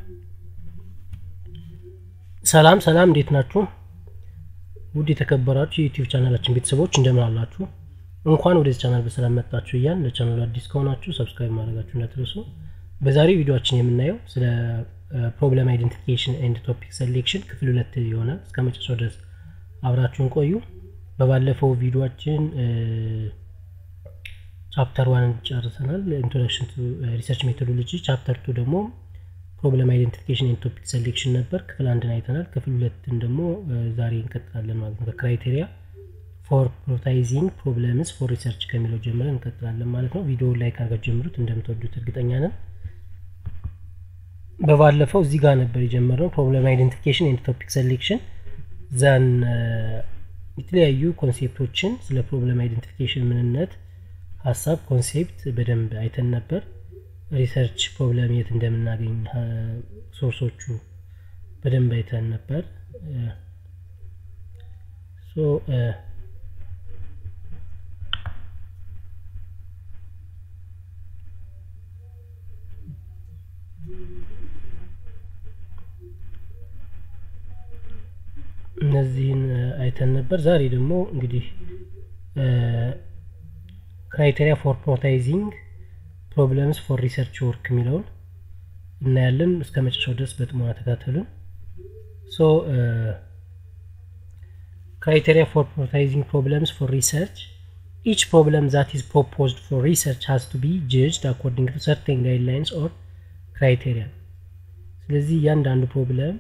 ሰላም ሰላም እንዴት ናችሁ? ውድ የተከበራችሁ የዩቲዩብ ቻናላችን ቤተሰቦች እንደምን አላችሁ? እንኳን ወደዚህ ቻናል በሰላም መጣችሁ እያል ለቻናሉ አዲስ ከሆናችሁ ሰብስክራይብ ማድረጋችሁ እንዳትረሱ። በዛሬው ቪዲዮችን የምናየው ስለ ፕሮብለም አይደንቲፊኬሽን ኤንድ ቶፒክ ሴሌክሽን ክፍል ሁለት ይሆናል። እስከ መጨረሻው ድረስ አብራችሁን ቆዩ። በባለፈው ቪዲዮችን ቻፕተር ዋን ጨርሰናል፣ ኢንትሮዳክሽን ቱ ሪሰርች ሜቶዶሎጂ። ቻፕተር ቱ ደግሞ ፕሮብለም አይደንቲፊኬሽን ኤንድ ቶፒክ ሴሌክሽን ነበር። ክፍል አንድን አይተናል። ክፍል ሁለትን ደግሞ ዛሬ እንቀጥላለን ማለት ነው። በክራይቴሪያ ፎር ፕሮታይዚንግ ፕሮብለምስ ፎር ሪሰርች ከሚለው ጀምረን እንቀጥላለን ማለት ነው። ቪዲዮ ላይክ አድርጋችሁ ጀምሩት፣ እንደምትወዱት እርግጠኛ ነን። በባለፈው እዚህ ጋር ነበር የጀመርነው ፕሮብለም አይደንቲፊኬሽን ኤንድ ቶፒክ ሴሌክሽን ዘን የተለያዩ ኮንሴፕቶችን ስለ ፕሮብለም አይደንቲፊኬሽን ምንነት፣ ሀሳብ፣ ኮንሴፕት በደንብ አይተን ነበር። ሪሰርች ፕሮብለም የት እንደምናገኝ ሶርሶቹ በደንብ አይተን ነበር። እነዚህን አይተን ነበር። ዛሬ ደግሞ እንግዲህ ክራይቴሪያ ፎር ፕሮታይዚንግ ፕሮብለምስ ፎር ሪሰርች ወርክ የሚለውን እናያለን። እስከ መጨረሻው ድረስ በጥሞና ተከታተሉን። ሶ ክራይቴሪያ ፎር ፕሮታይዚንግ ፕሮብለምስ ፎር ሪሰርች ኢች ፕሮብለም ዛት ኢዝ ፕሮፖዝድ ፎር ሪሰርች ሃዝ ቱ ቢ ጀጅድ አኮርዲንግ ቱ ሰርቴን ጋይድላይንስ ኦር ክራይቴሪያ። ስለዚህ እያንዳንዱ ፕሮብለም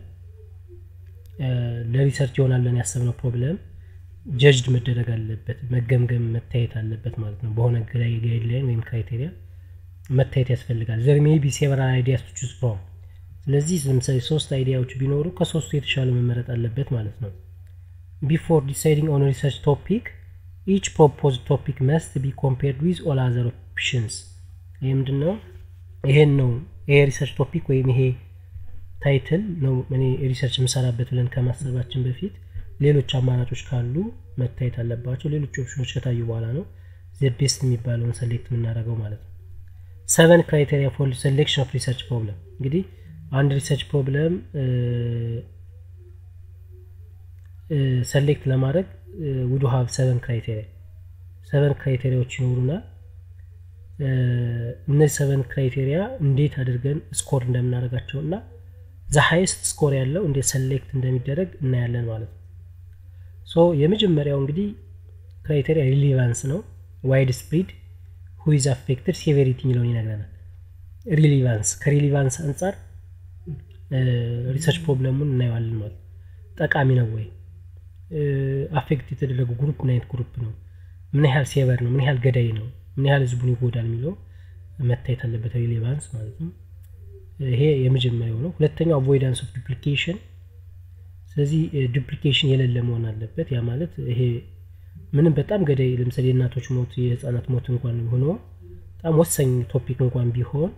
ለሪሰርች ይሆናል ብለን ያሰብነው ፕሮብለም ጀጅድ መደረግ አለበት፣ መገምገም መታየት አለበት ማለት ነው። በሆነ ጋይድላይን ወይም ክራይቴሪያ መታየት ያስፈልጋል። ዘር ሜይ ቢ ሴቨራል አይዲያስ ቱ ቹዝ ፍሮም። ስለዚህ ለምሳሌ ሶስት አይዲያዎች ቢኖሩ ከሶስቱ የተሻለ መመረጥ አለበት ማለት ነው። ቢፎር ዲሳይዲንግ ኦን ሪሰርች ቶፒክ ኢች ፕሮፖዝድ ቶፒክ መስት ቢ ኮምፔርድ ዊዝ ኦል አዘር ኦፕሽንስ። ይህ ምንድን ነው? ይሄን ነው ይሄ ሪሰርች ቶፒክ ወይም ይሄ ታይትል ነው እኔ ሪሰርች የምሰራበት ብለን ከማሰባችን በፊት ሌሎች አማራጮች ካሉ መታየት አለባቸው። ሌሎች ኦፕሽኖች ከታዩ በኋላ ነው ዘ ቤስት የሚባለውን ሰሌክት የምናደርገው ማለት ነው። ሰቨን ክራይቴሪያ ፎር ሴሌክሽን ኦፍ ሪሰርች ፕሮብለም። እንግዲህ አንድ ሪሰርች ፕሮብለም ሰሌክት ለማድረግ ውዱ ሀብ ሰቨን ክራይቴሪያ ሰቨን ክራይቴሪያዎች ይኖሩናል። እነዚህ ሰቨን ክራይቴሪያ እንዴት አድርገን ስኮር እንደምናደርጋቸው እና ዘ ሃይስት ስኮር ያለው እንዴት ሰሌክት እንደሚደረግ እናያለን ማለት ነው። ሶ የመጀመሪያው እንግዲህ ክራይቴሪያ ሪሊቫንስ ነው። ዋይድ ስፕሪድ ሁይዝ አፌክትድ ሴቬሪቲ የሚለውን ይነግረናል። ሪሊቫንስ ከሪሊቫንስ አንጻር ሪሰርች ፕሮብለሙን እናየዋለን ማለት ጠቃሚ ነው ወይ፣ አፌክት የተደረጉ ግሩፕ ምን አይነት ግሩፕ ነው፣ ምን ያህል ሴቨር ነው፣ ምን ያህል ገዳይ ነው፣ ምን ያህል ህዝቡን ይጎዳል የሚለው መታየት አለበት። ሪሊቫንስ ማለት ነው። ይሄ የመጀመሪያው ነው። ሁለተኛው አቮይዳንስ ኦፍ ዱፕሊኬሽን። ስለዚህ ዱፕሊኬሽን የሌለ መሆን አለበት። ያ ማለት ይሄ ምንም በጣም ገዳይ ለምሳሌ የእናቶች ሞት የህፃናት ሞት እንኳን ሆኖ በጣም ወሳኝ ቶፒክ እንኳን ቢሆን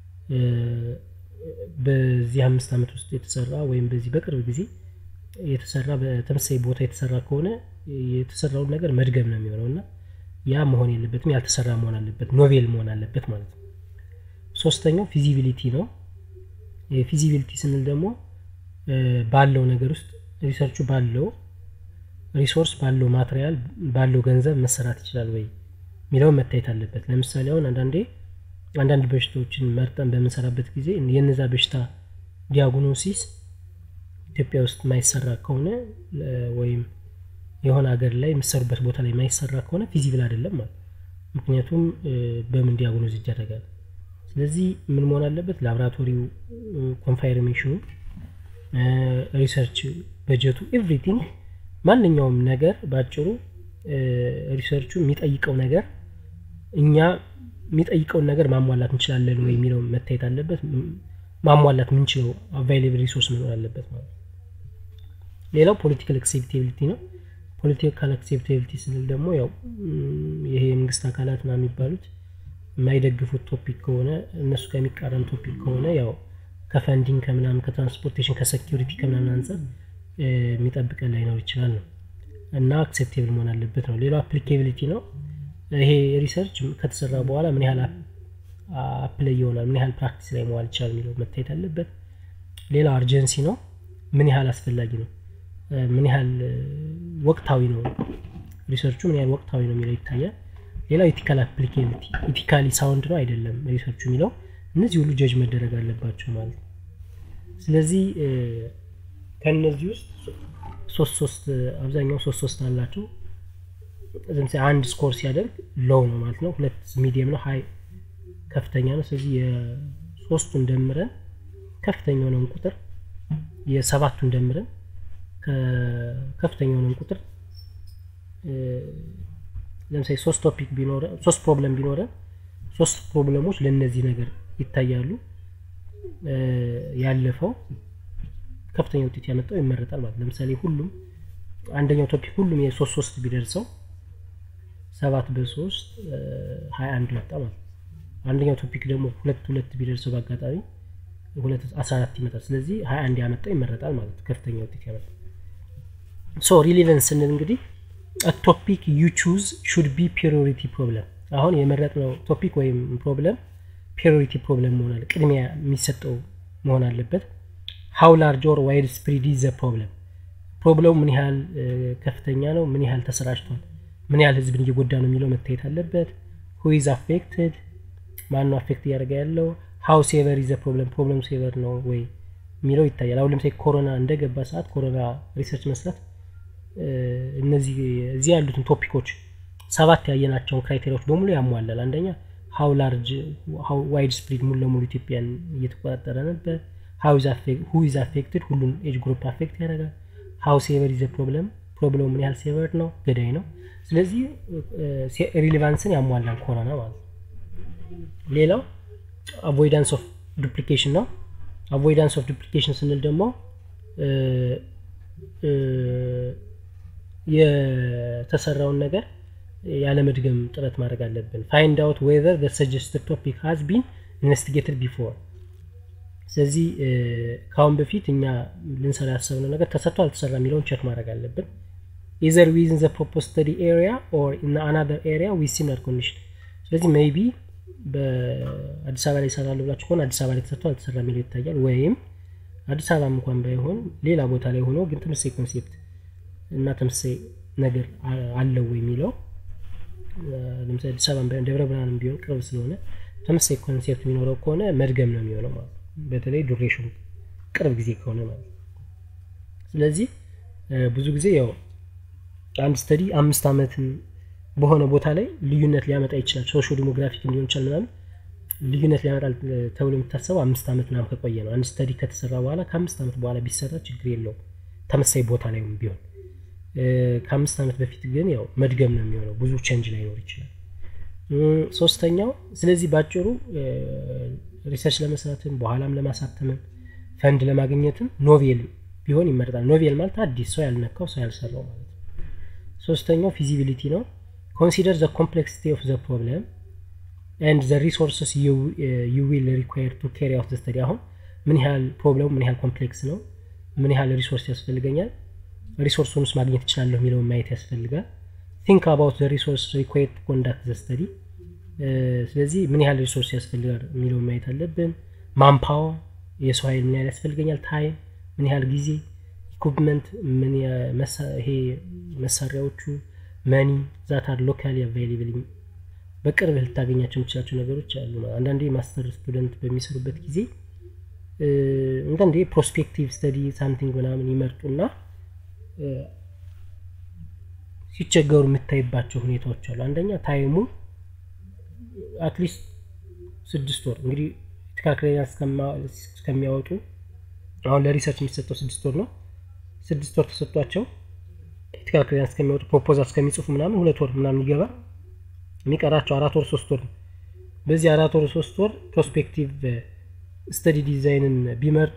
በዚህ አምስት ዓመት ውስጥ የተሰራ ወይም በዚህ በቅርብ ጊዜ የተሰራ በተመሳሳይ ቦታ የተሰራ ከሆነ የተሰራውን ነገር መድገም ነው የሚሆነው እና ያ መሆን የለበትም። ያልተሰራ መሆን አለበት፣ ኖቬል መሆን አለበት ማለት ነው። ሶስተኛው ፊዚቢሊቲ ነው። ፊዚቢሊቲ ስንል ደግሞ ባለው ነገር ውስጥ ሪሰርቹ ባለው ሪሶርስ ባለው ማቴሪያል ባለው ገንዘብ መሰራት ይችላል ወይ የሚለውን መታየት አለበት። ለምሳሌ አሁን አንዳንዴ አንዳንድ በሽታዎችን መርጠን በምንሰራበት ጊዜ የነዛ በሽታ ዲያግኖሲስ ኢትዮጵያ ውስጥ ማይሰራ ከሆነ ወይም የሆነ ሀገር ላይ የምሰሩበት ቦታ ላይ ማይሰራ ከሆነ ፊዚብል አይደለም ማለት ምክንያቱም በምን ዲያግኖዝ ይደረጋል። ስለዚህ ምን መሆን አለበት? ላቦራቶሪው ኮንፋይርሜሽኑ፣ ሪሰርች በጀቱ፣ ኤቭሪቲንግ ማንኛውም ነገር በአጭሩ ሪሰርቹ የሚጠይቀው ነገር እኛ የሚጠይቀውን ነገር ማሟላት እንችላለን ወይ የሚለው መታየት አለበት። ማሟላት የምንችለው አቫይሌብል ሪሶርስ መኖር አለበት ማለት ነው። ሌላው ፖለቲካል አክሴፕቴቢሊቲ ነው። ፖለቲካል አክሴፕቴቢሊቲ ስንል ደግሞ ያው ይሄ የመንግስት አካላት ና የሚባሉት የማይደግፉት ቶፒክ ከሆነ እነሱ ከሚቃረን ቶፒክ ከሆነ ያው ከፈንዲንግ ከምናምን ከትራንስፖርቴሽን ከሴኪሪቲ ከምናምን አንጻር የሚጠብቀን ላይኖር ይችላል ነው እና አክሴፕቴብል መሆን አለበት ነው። ሌላው አፕሊኬቢሊቲ ነው። ይሄ ሪሰርች ከተሰራ በኋላ ምን ያህል አፕላይ ይሆናል፣ ምን ያህል ፕራክቲስ ላይ መዋል ይችላል የሚለው መታየት አለበት። ሌላው አርጀንሲ ነው ምን ያህል አስፈላጊ ነው ምን ያህል ወቅታዊ ነው ሪሰርቹ ምን ያህል ወቅታዊ ነው የሚለው ይታያል ሌላው ኢቲካል አፕሊኬቢሊቲ ኢቲካሊ ሳውንድ ነው አይደለም ሪሰርቹ የሚለው እነዚህ ሁሉ ጀጅ መደረግ አለባቸው ማለት ነው ስለዚህ ከእነዚህ ውስጥ ሶስት ሶስት አብዛኛው ሶስት ሶስት አላቸው ለምሳሌ አንድ ስኮር ሲያደርግ ሎው ነው ማለት ነው ሁለት ሚዲየም ነው ሀይ ከፍተኛ ነው ስለዚህ የሶስቱን ደምረን ከፍተኛ የሆነውን ቁጥር የሰባቱን ደምረን ከፍተኛ የሆነውን ቁጥር ለምሳሌ ሶስት ቶፒክ ቢኖረ ሶስት ፕሮብለም ቢኖረ ሶስት ፕሮብለሞች ለእነዚህ ነገር ይታያሉ ያለፈው ከፍተኛ ውጤት ያመጣው ይመረጣል ማለት ለምሳሌ ሁሉም አንደኛው ቶፒክ ሁሉም የሶስት ሶስት ቢደርሰው ሰባት በሶስት ሀያ አንድ መጣ ማለት አንደኛው ቶፒክ ደግሞ ሁለት ሁለት ቢደርሰው በአጋጣሚ ሁለት አስራ አራት ይመጣል ስለዚህ ሀያ አንድ ያመጣው ይመረጣል ማለት ከፍተኛ ውጤት ያመጣ ሶ ሪሊቨንስ ስንል እንግዲህ ቶፒክ ዩ ቹዝ ሹድ ቢ ፕሪዮሪቲ ፕሮብለም አሁን የመረጥነው ቶፒክ ወይም ፕሮብለም ፕሪዮሪቲ ፕሮብለም መሆን አለ ቅድሚያ የሚሰጠው መሆን አለበት ሀው ላርጅ ኦር ዋይድ ስፕሪድ ዘ ፕሮብለም ፕሮብለሙ ምን ያህል ከፍተኛ ነው ምን ያህል ተሰራጭቷል ምን ያህል ህዝብን እየጎዳ ነው የሚለው መታየት አለበት ሁይዝ አፌክትድ ማን ነው አፌክት እያደረገ ያለው ሀው ሴቨር ዘ ፕሮብለም ፕሮብለሙ ሴቨር ነው ወይ የሚለው ይታያል አሁን ለምሳሌ ኮሮና እንደገባ ሰዓት ኮሮና ሪሰርች መስራት እነዚህ እዚህ ያሉትን ቶፒኮች ሰባት ያየናቸውን ክራይቴሪያዎች በሙሉ ያሟላል አንደኛ ሀው ላርጅ ዋይድ ስፕሪድ ሙሉ ለሙሉ ኢትዮጵያን እየተቆጣጠረ ነበር ሁ ኢዝ አፌክትድ ሁሉን ኤጅ ግሩፕ አፌክት ያደርጋል ሀው ሴቨር ዘ ፕሮብለም ፕሮብለሙ ምን ያህል ሴቨር ነው ገዳይ ነው ስለዚህ ሪሌቫንስን ያሟላል ኮሮና ማለት ነው ሌላው አቮይዳንስ ኦፍ ዱፕሊኬሽን ነው አቮይዳንስ ኦፍ ዱፕሊኬሽን ስንል ደግሞ የተሰራውን ነገር ያለመድገም ጥረት ማድረግ አለብን ፋይንድ አውት ዌዘር ሰጀስትድ ቶፒክ ሃዝ ቢን ኢንቨስቲጌትድ ቢፎር ስለዚህ ከአሁን በፊት እኛ ልንሰራ ያሰብነው ነገር ተሰጥቶ አልተሰራ የሚለውን ቸክ ማድረግ አለብን ኢዘር ዊዝን ዘ ፕሮፖዝ ስተዲ ኤሪያ ኦር ኢን አናዘር ኤሪያ ዊዝ ሲሚላር ኮንዲሽን ስለዚህ ሜይቢ በአዲስ አበባ ላይ ይሰራሉ ብላችሁ ከሆነ አዲስ አበባ ላይ ተሰጥቶ አልተሰራ የሚለው ይታያል ወይም አዲስ አበባ እንኳን ባይሆን ሌላ ቦታ ላይ ሆኖ ግን ተመሳሳይ ኮንሴፕት እና ተመሳሳይ ነገር አለው የሚለው ለምሳሌ አዲስ አበባ ባይሆን ደብረ ብርሃንም ቢሆን ቅርብ ስለሆነ ተመሳሳይ ኮንሴፕት የሚኖረው ከሆነ መድገም ነው የሚሆነው ማለት በተለይ ዱሬሽኑ ቅርብ ጊዜ ከሆነ ማለት ስለዚህ ብዙ ጊዜ ያው አንድ ስተዲ አምስት ዓመትን በሆነ ቦታ ላይ ልዩነት ሊያመጣ ይችላል ሶሾ ዲሞግራፊክ እንዲሆን ይችላል ምናምን ልዩነት ሊያመጣል ተብሎ የሚታሰበው አምስት ዓመት ምናምን ከቆየ ነው አንድ ስተዲ ከተሰራ በኋላ ከአምስት ዓመት በኋላ ቢሰራ ችግር የለውም ተመሳይ ቦታ ላይ ቢሆን ከአምስት ዓመት በፊት ግን ያው መድገም ነው የሚሆነው ብዙ ቸንጅ ላይኖር ይችላል ሶስተኛው ስለዚህ ባጭሩ ሪሰርች ለመስራትም በኋላም ለማሳተምም ፈንድ ለማግኘትም ኖቬል ቢሆን ይመረጣል ኖቬል ማለት አዲስ ሰው ያልነካው ሰው ያልሰራው ማለት ነው ሶስተኛው ፊዚቢሊቲ ነው ኮንሲደር ዘ ኮምፕሌክሲቲ ኦፍ ዘ ፕሮብለም ኤንድ ዘ ሪሶርስስ ዩ ዊል ሪኳየር ቱ ካሪ አውት ስተዲ አሁን ምን ያህል ፕሮብለሙ ምን ያህል ኮምፕሌክስ ነው ምን ያህል ሪሶርስ ያስፈልገኛል ሪሶርሱንስ ማግኘት ይችላለሁ የሚለውን ማየት ያስፈልጋል ቲንክ አባውት ዘ ሪሶርስ ሪኳየር ቱ ኮንዳክት ዘ ስተዲ ስለዚህ ምን ያህል ሪሶርስ ያስፈልጋል የሚለውን ማየት አለብን ማምፓወር የሰው ኃይል ምን ያህል ያስፈልገኛል ታይም ምን ያህል ጊዜ ኢኩፕመንት ምን ይሄ መሳሪያዎቹ መኒ ዛታር ሎካሊ አቫይሌብል በቅርብ ልታገኛቸው የምችላቸው ነገሮች አሉ አንዳንዴ ማስተር ስቱደንት በሚሰሩበት ጊዜ አንዳንዴ ፕሮስፔክቲቭ ስተዲ ሳምቲንግ ምናምን ይመርጡና ሲቸገሩ የምታይባቸው ሁኔታዎች አሉ አንደኛ ታይሙ አትሊስት ስድስት ወር እንግዲህ ኢቲካል ክሊራንስ እስከሚያወጡ አሁን ለሪሰርች የሚሰጠው ስድስት ወር ነው ስድስት ወር ተሰጥቷቸው ኢቲካል ክሊራንስ እስከሚያወጡ ፕሮፖዛል እስከሚጽፉ ምናምን ሁለት ወር ምናምን ይገባ የሚቀራቸው አራት ወር ሶስት ወር ነው በዚህ አራት ወር ሶስት ወር ፕሮስፔክቲቭ ስተዲ ዲዛይንን ቢመርጡ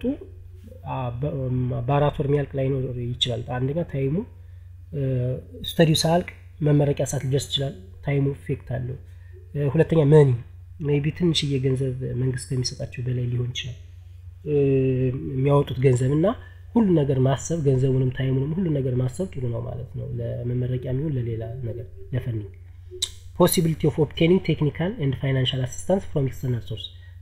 በአራት ወር የሚያልቅ ላይኖር ይችላል አንደኛ ታይሙ ስተዲው ሳያልቅ መመረቂያ ሰዓት ሊደርስ ይችላል ታይሙ ኢፌክት አለው ሁለተኛ መኒ ሜቢ ትንሽዬ ገንዘብ መንግስት ከሚሰጣቸው በላይ ሊሆን ይችላል የሚያወጡት ገንዘብ እና ሁሉ ነገር ማሰብ ገንዘቡንም ታይሙንም ሁሉ ነገር ማሰብ ጥሩ ነው ማለት ነው ለመመረቂያ የሚሆን ለሌላ ነገር ለፈኒንግ ፖሲቢሊቲ ኦፍ ኦፕቴኒንግ ቴክኒካል ኤንድ ፋይናንሻል አሲስታንስ ፍሮም ኤክስተርናል ሶርስ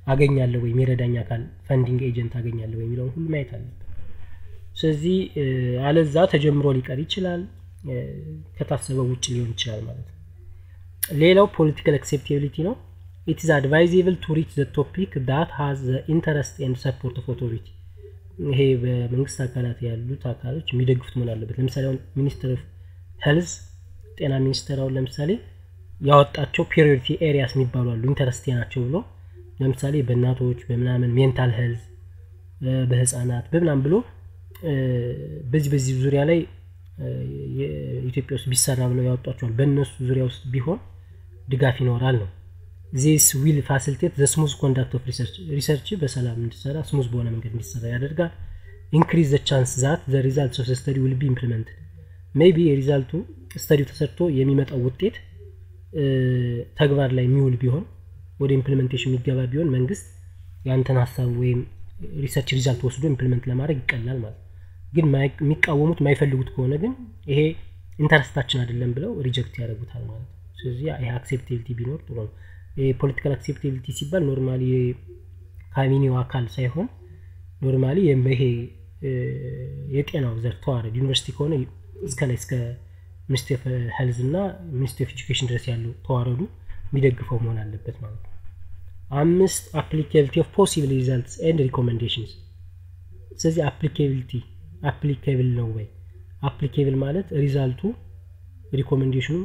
አገኛለሁ ወይ የሚረዳኝ አካል ፈንዲንግ ኤጀንት አገኛለሁ ወይ የሚለውን ሁሉ ማየት አለብን ስለዚህ አለዛ ተጀምሮ ሊቀር ይችላል ከታሰበው ውጭ ሊሆን ይችላል ማለት ነው ሌላው ፖለቲካል አክሴፕታቢሊቲ ነው ኢት ኢዝ አድቫይዜብል ቱ ሪች ዘ ቶፒክ ዳት ሃዝ ዘ ኢንተረስት ኤንድ ሰፖርት ኦፍ ኦቶሪቲ ይሄ በመንግስት አካላት ያሉት አካሎች የሚደግፉት መሆን አለበት ለምሳሌ አሁን ሚኒስትር ኦፍ ሄልዝ ጤና ሚኒስቴር አሁን ለምሳሌ ያወጣቸው ፕሪዮሪቲ ኤሪያስ የሚባሉ አሉ ኢንተረስቴ ናቸው ብሎ ለምሳሌ በእናቶች በምናምን ሜንታል ሄልዝ በህፃናት በምናምን ብሎ በዚህ በዚህ ዙሪያ ላይ ኢትዮጵያ ውስጥ ቢሰራ ብለው ያወጧቸዋል በእነሱ ዙሪያ ውስጥ ቢሆን ድጋፍ ይኖራል ነው ዚስ ዊል ፋሲሊቴት ዘ ስሙዝ ኮንዳክት ኦፍ ሪሰርች ሪሰርች በሰላም እንዲሰራ ስሙዝ በሆነ መንገድ እንዲሰራ ያደርጋል ኢንክሪዝ ዘ ቻንስ ዛት ዘ ሪዛልት ኦፍ ስተዲ ዊል ቢ ኢምፕሊመንትድ ሜቢ የሪዛልቱ ስተዲው ተሰርቶ የሚመጣው ውጤት ተግባር ላይ የሚውል ቢሆን ወደ ኢምፕሊሜንቴሽን የሚገባ ቢሆን መንግስት ያንተን ሀሳብ ወይም ሪሰርች ሪዛልት ወስዶ ኢምፕሊመንት ለማድረግ ይቀላል ማለት ግን የሚቃወሙት የማይፈልጉት ከሆነ ግን ይሄ ኢንተረስታችን አይደለም ብለው ሪጀክት ያደርጉታል ማለት ነው ስለዚህ ይሄ አክሴፕቴቢሊቲ ቢኖር ጥሩ ነው የፖለቲካል አክሴፕቴቢሊቲ ሲባል ኖርማሊ ካቢኔው አካል ሳይሆን ኖርማሊ ይሄ የጤናው ዘር ተዋረድ ዩኒቨርሲቲ ከሆነ እስከ ላይ እስከ ሚኒስትሪ ኦፍ ሄልዝ እና ሚኒስትሪ ኦፍ ኤጁኬሽን ድረስ ያለው ተዋረዱ የሚደግፈው መሆን አለበት ማለት ነው አምስት አፕሊካቢሊቲ ኦፍ ፖሲብል ሪዛልትስ ኤንድ ሪኮሜንዴሽንስ ስለዚህ አፕሊካቢሊቲ አፕሊካብል ነው ወይ አፕሊኬብል ማለት ሪዛልቱ ሪኮሜንዴሽኑ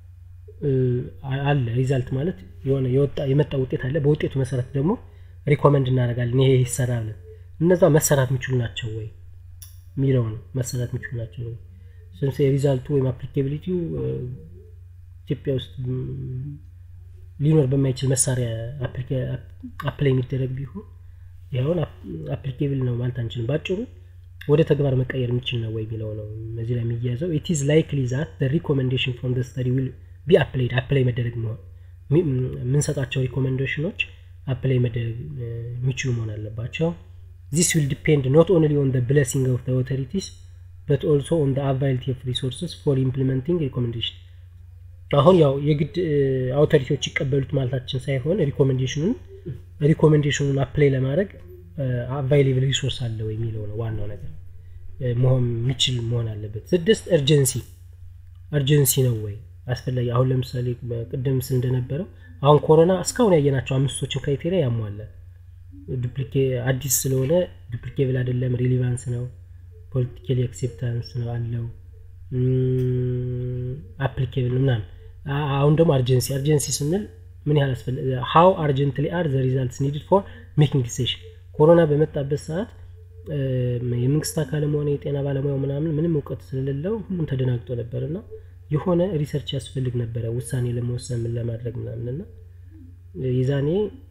አለ ሪዛልት ማለት የሆነ የመጣ ውጤት አለ በውጤቱ መሰረት ደግሞ ሪኮመንድ እናደርጋለን ይሄ ይሰራ ብለን እነዛ መሰራት የሚችሉ ናቸው ወይ የሚለው ነው መሰራት የሚችሉ ናቸው ወይ ስንስ የሪዛልቱ ወይም አፕሊካቢሊቲው ኢትዮጵያ ውስጥ ሊኖር በማይችል መሳሪያ አፕላይ የሚደረግ ቢሆን ይኸውን አፕሊኬብል ነው ማለት አንችልም ባጭሩ ወደ ተግባር መቀየር የሚችል ነው ወይ የሚለው ነው እዚህ ላይ የሚያዘው ኢት ኢዝ ላይክሊ ዛት ሪኮሜንዴሽን ፍሮም ስተዲ ዊል ቢ አፕላይድ አፕላይ መደረግ መሆን የምንሰጣቸው ሪኮሜንዴሽኖች አፕላይ መደረግ የሚችሉ መሆን አለባቸው ዚስ ዊል ዲፔንድ ኖት ኦንሊ ኦን ብለሲንግ ኦፍ ኦቶሪቲስ በት ኦልሶ ኦን አቫይሊቲ ኦፍ ሪሶርስስ ፎር ኢምፕሊመንቲንግ ሪኮሜንዴሽን አሁን ያው የግድ አውቶሪቲዎች ይቀበሉት ማለታችን ሳይሆን ሪኮሜንዴሽኑን ሪኮሜንዴሽኑን አፕላይ ለማድረግ አቫይሌብል ሪሶርስ አለ ወይ የሚለው ነው ዋናው ነገር መሆን የሚችል መሆን አለበት ስድስት እርጀንሲ እርጀንሲ ነው ወይ አስፈላጊ አሁን ለምሳሌ ቅድም ስል እንደነበረው አሁን ኮሮና እስካሁን ያየናቸው አምስቶችን ክራይቴሪያ ያሟላል አዲስ ስለሆነ ዱፕሊኬብል አይደለም ሪሊቫንስ ነው ፖለቲካሊ አክሴፕታንስ ነው አለው አፕሊኬብል ነው ምናምን አሁን ደግሞ አርጀንሲ አርጀንሲ ስንል ምን ያህል አስፈለ ሀው አርጀንትሊ አር ዘ ሪዛልትስ ኒድድ ፎር ሜኪንግ ዲሲሽን ኮሮና በመጣበት ሰዓት የመንግስት አካልም ሆነ የጤና ባለሙያው ምናምን ምንም እውቀት ስለሌለው ሁሉም ተደናግጦ ነበር እና የሆነ ሪሰርች ያስፈልግ ነበረ ውሳኔ ለመወሰን ምን ለማድረግ ምናምን እና የዛኔ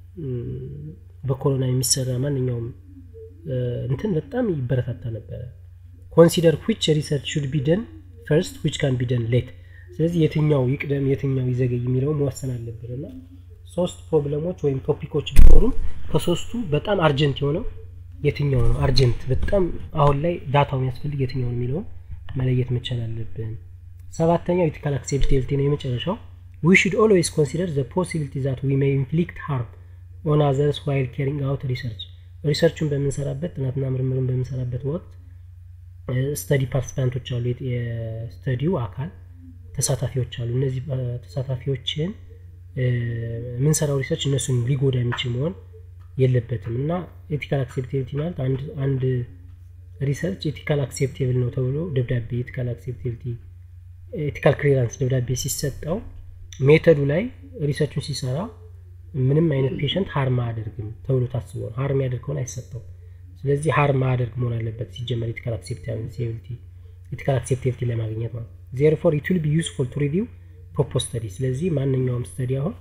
በኮሮና የሚሰራ ማንኛውም እንትን በጣም ይበረታታ ነበረ ኮንሲደር ዊች ሪሰርች ሹድ ቢ ደን ፈርስት ዊች ካን ቢ ደን ሌት ስለዚህ የትኛው ይቅደም የትኛው ይዘገይ የሚለው መወሰን አለብን እና ሶስት ፕሮብለሞች ወይም ቶፒኮች ቢኖሩም ከሶስቱ በጣም አርጀንት የሆነው የትኛው ነው አርጀንት በጣም አሁን ላይ ዳታው የሚያስፈልግ የትኛው ነው የሚለውን መለየት መቻል አለብን ሰባተኛው ኢቲካል አክሴፕቴቢሊቲ ነው የመጨረሻው ዊ ሹድ ኦልዌይስ ኮንሲደር ዘ ፖሲቢሊቲ ዛት ዊ ሜይ ኢንፍሊክት ሃርም ኦን አዘርስ ዋይል ኬሪንግ አውት ሪሰርች ሪሰርቹን በምንሰራበት ጥናትና ምርምርን በምንሰራበት ወቅት ስተዲ ፓርቲሲፓንቶች አሉ የስተዲው አካል ተሳታፊዎች አሉ እነዚህ ተሳታፊዎችን የምንሰራው ሪሰርች እነሱን ሊጎዳ የሚችል መሆን የለበትም እና ኤቲካል አክሴፕቴቢሊቲ ማለት አንድ ሪሰርች ኤቲካል አክሴፕቴብል ነው ተብሎ ደብዳቤ ኤቲካል አክሴፕቴቢሊቲ ኤቲካል ክሊራንስ ደብዳቤ ሲሰጠው ሜተዱ ላይ ሪሰርቹን ሲሰራ ምንም አይነት ፔሸንት ሀርም አያደርግም ተብሎ ታስቦ ነው ሀርም ያደርግ ከሆነ አይሰጠው ስለዚህ ሀርም አያደርግ መሆን አለበት ሲጀመር ኤቲካል አክሴፕቴቢሊቲ ኤቲካል አክሴፕቴቢሊቲ ለማግኘት ማለት ዜርፎር ኢት ዊል ቢ ዩስፉል ቱ ሪቪው ፕሮፖዝ ስተዲ ስለዚህ ማንኛውም ስተዲ አሁን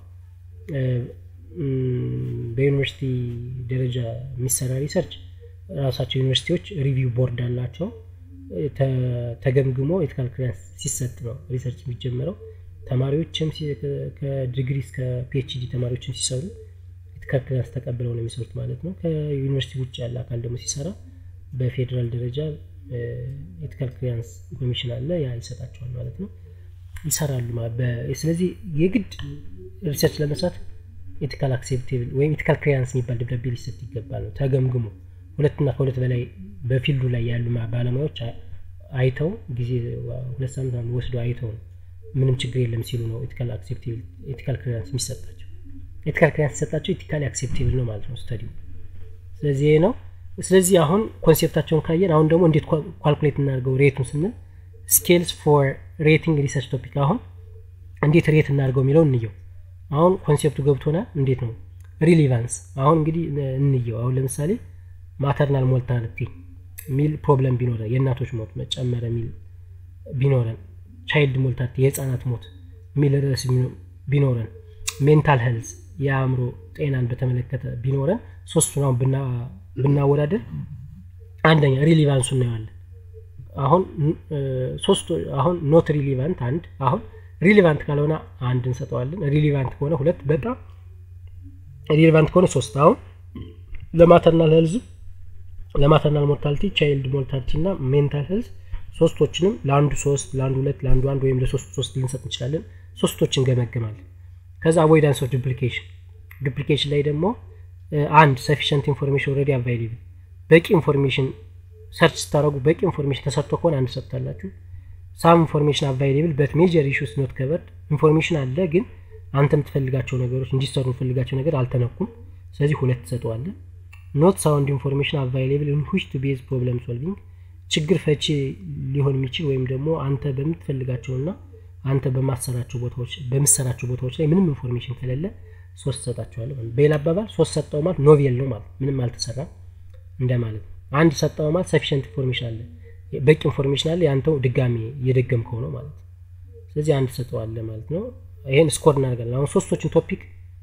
በዩኒቨርሲቲ ደረጃ የሚሰራ ሪሰርች ራሳቸው ዩኒቨርሲቲዎች ሪቪው ቦርድ አላቸው ተገምግሞ ኤቲካል ክሊራንስ ሲሰጥ ነው ሪሰርች የሚጀመረው ተማሪዎችም ከዲግሪ እስከ ፒኤችዲ ተማሪዎችም ሲሰሩ ኤቲካል ክሊራንስ ተቀብለው ነው የሚሰሩት ማለት ነው ከዩኒቨርሲቲ ውጭ ያለ አካል ደግሞ ሲሰራ በፌዴራል ደረጃ ኤቲካል ክሊራንስ ኮሚሽን አለ ያ ይሰጣቸዋል ማለት ነው ይሰራሉ ስለዚህ የግድ ሪሰርች ለመስራት ኢቲካል አክሴፕቴብል ወይም ኢቲካል ክሊራንስ የሚባል ደብዳቤ ሊሰጥ ይገባል ነው ተገምግሞ ሁለትና ከሁለት በላይ በፊልዱ ላይ ያሉ ባለሙያዎች አይተው ጊዜ ሁለት ሳምንት ወስዶ አይተው ነው ምንም ችግር የለም ሲሉ ነው ኢቲካል ክሊራንስ የሚሰጣቸው ኢቲካል ክሊራንስ ሲሰጣቸው ኢቲካሊ አክሴፕቴብል ነው ማለት ነው ስተዲው ስለዚህ ይሄ ነው ስለዚህ አሁን ኮንሴፕታቸውን ካየን አሁን ደግሞ እንዴት ኳልኩሌት እናደርገው ሬቱን ስንል ስኬልስ ፎር ሬቲንግ ሪሰርች ቶፒክ አሁን እንዴት ሬት እናደርገው የሚለው እንየው አሁን ኮንሴፕቱ ገብቶናል እንዴት ነው ሪሊቫንስ አሁን እንግዲህ እንየው አሁን ለምሳሌ ማተርናል ሞርታሊቲ ሚል ፕሮብለም ቢኖረን የእናቶች ሞት መጨመረ ሚል ቢኖረን ቻይልድ ሞርታሊቲ የህፃናት ሞት ሚል ርዕስ ቢኖረን ሜንታል ሄልዝ የአእምሮ ጤናን በተመለከተ ቢኖረን ሶስቱን አሁን ብናወዳደር አንደኛ ሪሊቫንሱ እናየዋለን አሁን ሶስቱ አሁን ኖት ሪሊቫንት አንድ አሁን ሪሊቫንት ካልሆነ አንድ እንሰጠዋለን ሪሊቫንት ከሆነ ሁለት በጣም ሪሊቫንት ከሆነ ሶስት አሁን ለማተርናል ሄልዝ ለማተርናል ሞርታሊቲ ቻይልድ ሞርታሊቲ እና ሜንታል ሄልዝ ሶስቶችንም ለአንዱ ሶስት ለአንዱ ሁለት ለአንዱ አንድ ወይም ለሶስቱ ሶስት ልንሰጥ እንችላለን ሶስቶችን ገመገማለን ከዛ አቮይዳንስ ኦፍ ዱፕሊኬሽን ዱፕሊኬሽን ላይ ደግሞ አንድ ሰፊሽንት ኢንፎርሜሽን ኦልሬዲ አቫይሌብል በቂ ኢንፎርሜሽን ሰርች ስታደረጉ በቂ ኢንፎርሜሽን ተሰጥቶ ከሆነ አንድ ሰጥታላችሁ ሳም ኢንፎርሜሽን አቫይሌብል በት ሜጀር ኢሹስ ኖት ከቨርድ ኢንፎርሜሽን አለ ግን አንተ የምትፈልጋቸው ነገሮች እንዲሰሩ የምትፈልጋቸው ነገር አልተነኩም ስለዚህ ሁለት ትሰጠዋለን ኖት ሳውንድ ኢንፎርሜሽን አቫይሌብል ኢን ዊች ቱ ቤዝ ፕሮብለም ሶልቪንግ ችግር ፈቺ ሊሆን የሚችል ወይም ደግሞ አንተ በምትፈልጋቸውና አንተ በማሰራቸው ቦታዎች በምሰራቸው ቦታዎች ላይ ምንም ኢንፎርሜሽን ከሌለ ሶስት ሰጣቸዋለሁ በሌላ አባባል ሶስት ሰጠው ማለት ኖቬል ነው ማለት ምንም አልተሰራም እንደማለት ነው አንድ ሰጠው ማለት ሰፊሽንት ኢንፎርሜሽን አለ በቂ ኢንፎርሜሽን አለ ያንተው ድጋሚ እየደገምከው ነው ማለት ነው ስለዚህ አንድ ሰጠዋለ ማለት ነው ይሄን ስኮር እናደርጋለን አሁን ሶስቶችን ቶፒክ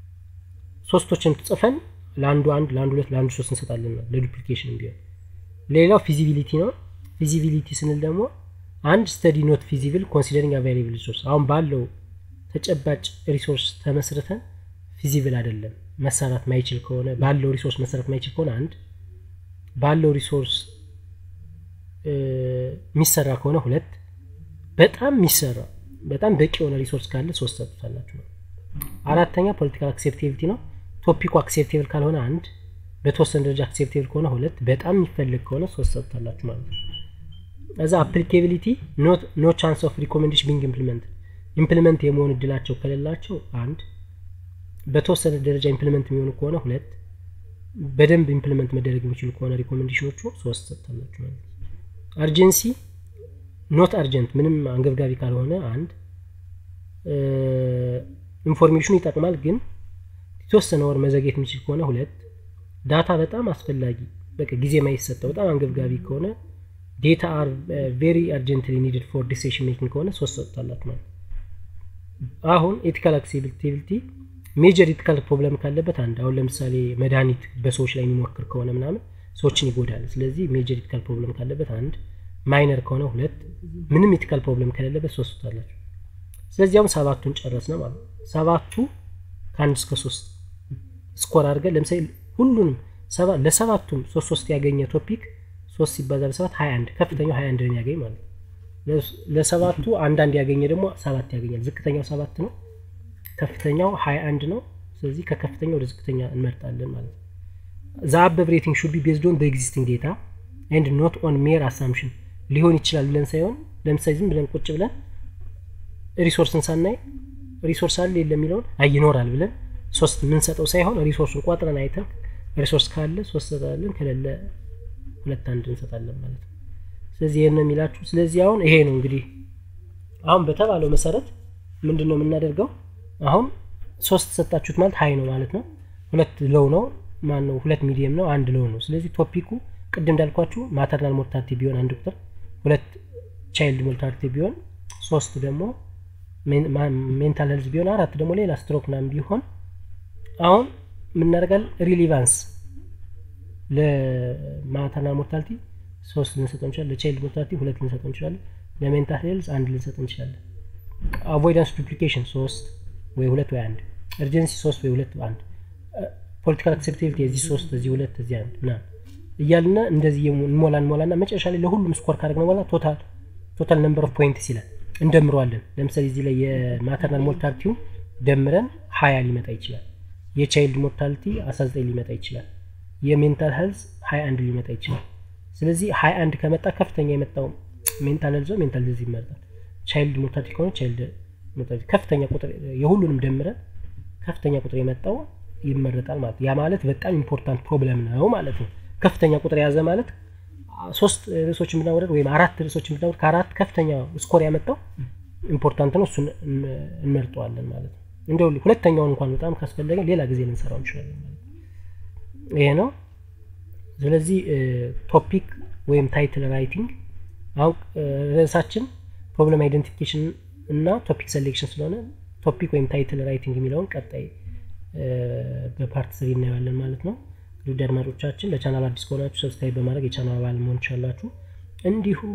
ሶስቶችን ጽፈን ለአንዱ አንድ ለአንዱ ሁለት ለአንዱ ሶስት እንሰጣለን ለዱፕሊኬሽን ቢሆን ሌላው ፊዚቢሊቲ ነው ፊዚቢሊቲ ስንል ደግሞ አንድ ስተዲ ኖት ፊዚብል ኮንሲደሪንግ አቫይሌብል ሪሶርስ አሁን ባለው ተጨባጭ ሪሶርስ ተመስርተን ፊዚብል አይደለም መሰራት ማይችል ከሆነ ባለው ሪሶርስ መሰራት ማይችል ከሆነ አንድ ባለው ሪሶርስ የሚሰራ ከሆነ ሁለት በጣም የሚሰራ በጣም በቂ የሆነ ሪሶርስ ካለ ሶስት ሰጡታላችሁ ነው አራተኛ ፖለቲካል አክሴፕቴቢሊቲ ነው ቶፒኩ አክሴፕቴብል ካልሆነ አንድ በተወሰነ ደረጃ አክሴፕቴብል ከሆነ ሁለት በጣም የሚፈልግ ከሆነ ሶስት ሰጡታላችሁ ማለት ነው እዛ አፕሊኬቢሊቲ ኖ ቻንስ ኦፍ ሪኮሜንዴሽን ቢንግ ኢምፕሊመንት ኢምፕሊመንት የመሆን እድላቸው ከሌላቸው አንድ በተወሰነ ደረጃ ኢምፕሊመንት የሚሆኑ ከሆነ ሁለት በደንብ ኢምፕሊመንት መደረግ የሚችሉ ከሆነ ሪኮሜንዴሽኖቹ ሶስት ሰጥታላችሁ ማለት አርጀንሲ ኖት አርጀንት ምንም አንገብጋቢ ካልሆነ አንድ ኢንፎርሜሽኑ ይጠቅማል ግን የተወሰነ ወር መዘግየት የሚችል ከሆነ ሁለት ዳታ በጣም አስፈላጊ በቃ ጊዜ ማይሰጠው በጣም አንገብጋቢ ከሆነ ዴታ አር ቬሪ አርጀንትሊ ኒድድ ፎር ዲሲሽን ሜኪንግ ከሆነ ሶስት ሰጥታላት ማለት አሁን ኤቲካል አክሴቢሊቲ ሜጀር ኢቲካል ፕሮብለም ካለበት አንድ አሁን ለምሳሌ መድኃኒት በሰዎች ላይ የሚሞክር ከሆነ ምናምን ሰዎችን ይጎዳል ስለዚህ ሜጀር ኢቲካል ፕሮብለም ካለበት አንድ ማይነር ከሆነ ሁለት ምንም ኢቲካል ፕሮብለም ከሌለበት ሶስት ታላቸው ስለዚህ አሁን ሰባቱን ጨረስ ነው ማለት ሰባቱ ከአንድ እስከ ሶስት ስኮር አድርገን ለምሳሌ ሁሉንም ለሰባቱም ሶስት ሶስት ያገኘ ቶፒክ ሶስት ሲባዛ በሰባት ሀያ አንድ ከፍተኛው ሀያ አንድ ያገኝ ማለት ነው ለሰባቱ አንዳንድ ያገኘ ደግሞ ሰባት ያገኛል ዝቅተኛው ሰባት ነው ከፍተኛው ሀያ አንድ ነው ስለዚህ ከከፍተኛ ወደ ዝቅተኛ እንመርጣለን ማለት ነው ዘ አበብ ሬቲንግ ሹድ ቢ ቤዝድ ኦን በኤግዚስቲንግ ዴታ ኤንድ ኖት ኦን ሜር አሳምሽን ሊሆን ይችላል ብለን ሳይሆን ለምሳሌ ዝም ብለን ቁጭ ብለን ሪሶርስን ሳናይ ሪሶርስ አለ የለ የሚለውን አይ ይኖራል ብለን ሶስት የምንሰጠው ሳይሆን ሪሶርሱን ቋጥረን አይተን ሪሶርስ ካለ ሶስት ሰጣለን ከሌለ ሁለት አንድ እንሰጣለን ማለት ነው ስለዚህ ይህን ነው የሚላችሁ ስለዚህ አሁን ይሄ ነው እንግዲህ አሁን በተባለው መሰረት ምንድን ነው የምናደርገው አሁን ሶስት ሰጣችሁት ማለት ሀይ ነው ማለት ነው ሁለት ለው ነው ማን ነው ሁለት ሚዲየም ነው አንድ ለው ነው ስለዚህ ቶፒኩ ቅድም እንዳልኳችሁ ማተርናል ሞርታሊቲ ቢሆን አንድ ቁጥር ሁለት ቻይልድ ሞርታሊቲ ቢሆን ሶስት ደግሞ ሜንታል ሄልዝ ቢሆን አራት ደግሞ ሌላ ስትሮክ ናም ቢሆን አሁን የምናደርጋል ሪሊቫንስ ለማተርናል ሞርታሊቲ ሶስት ልንሰጠው እንችላለን ለቻይልድ ሞርታሊቲ ሁለት ልንሰጠው እንችላለን ለሜንታል ሄልዝ አንድ ልንሰጠው እንችላለን አቮይዳንስ ዱፕሊኬሽን ሶስት ወይ ሁለት ወይ አንድ እርጀንሲ ሶስት ወይ ሁለት አንድ ፖለቲካል አክሴፕቴቢሊቲ የዚህ ሶስት እዚህ ሁለት እዚህ አንድ ና እያልና እንደዚህ እንሞላ እንሞላና መጨረሻ ላይ ለሁሉም ስኮር ካደረግነው በኋላ ቶታል ቶታል ነምበር ኦፍ ፖይንትስ ይላል እንደምረዋለን ለምሳሌ እዚህ ላይ የማተርናል ሞርታሊቲውን ደምረን ሀያ ሊመጣ ይችላል የቻይልድ ሞርታሊቲ 19 ሊመጣ ይችላል። የሜንታል ሄልዝ 21 ሊመጣ ይችላል። ስለዚህ 21 ከመጣ ከፍተኛ የመጣው ሜንታል ሄልዝ ሜንታል ሄልዝ ይመርጣል። ቻይልድ ሞርታሊቲ ከሆነ ቻይልድ ሞርታሊቲ ከፍተኛ ቁጥር የሁሉንም ደምረን ከፍተኛ ቁጥር የመጣው ይመረጣል ማለት ያ ማለት በጣም ኢምፖርታንት ፕሮብለም ነው ማለት ነው። ከፍተኛ ቁጥር የያዘ ማለት ሶስት ርዕሶች ብናወረድ ወይም አራት ርዕሶች ብናወረድ ከአራት ከፍተኛ ስኮር ያመጣው ኢምፖርታንት ነው። እሱን እንመርጠዋለን ማለት ነው። እንደው ሁለተኛውን እንኳን በጣም ካስፈለገ ሌላ ጊዜ ልንሰራው እንችላለን ማለት ነው። ይሄ ነው። ስለዚህ ቶፒክ ወይም ታይትል ራይቲንግ አሁን ርዕሳችን ፕሮብለም አይደንቲፊኬሽን እና ቶፒክ ሴሌክሽን ስለሆነ ቶፒክ ወይም ታይትል ራይቲንግ የሚለውን ቀጣይ በፓርት ስሪ እናየዋለን ማለት ነው። ውድ አድማጮቻችን ለቻናል አዲስ ከሆናችሁ ሰብስክራይብ በማድረግ የቻናል አባል መሆን ትችላላችሁ። እንዲሁም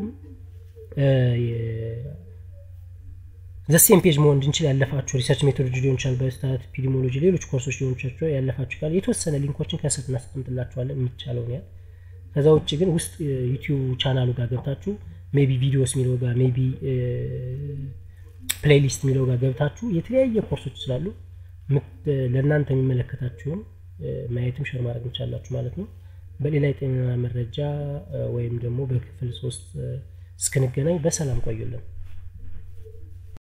ዘሴም ፔጅ መሆን እንድንችል ያለፋችሁ ሪሰርች ሜቶዶሎጂ ሊሆን ይችላል፣ በስታት ኢፒዲሞሎጂ፣ ሌሎች ኮርሶች ሊሆን ይችላል። ያለፋችሁ ካለ የተወሰነ ሊንኮችን ከስር እናስቀምጥላችኋለን የሚቻለውን ያህል። ከዛ ውጭ ግን ውስጥ ዩቲዩብ ቻናሉ ጋር ገብታችሁ ሜቢ ቪዲዮስ የሚለው ጋር ሜቢ ፕሌይሊስት የሚለው ጋር ገብታችሁ የተለያየ ኮርሶች ስላሉ ለእናንተ የሚመለከታችሁን ማየትም ሸር ማድረግ እንቻላችሁ ማለት ነው። በሌላ የጤና መረጃ ወይም ደግሞ በክፍል ሶስት እስክንገናኝ በሰላም ቆዩልን።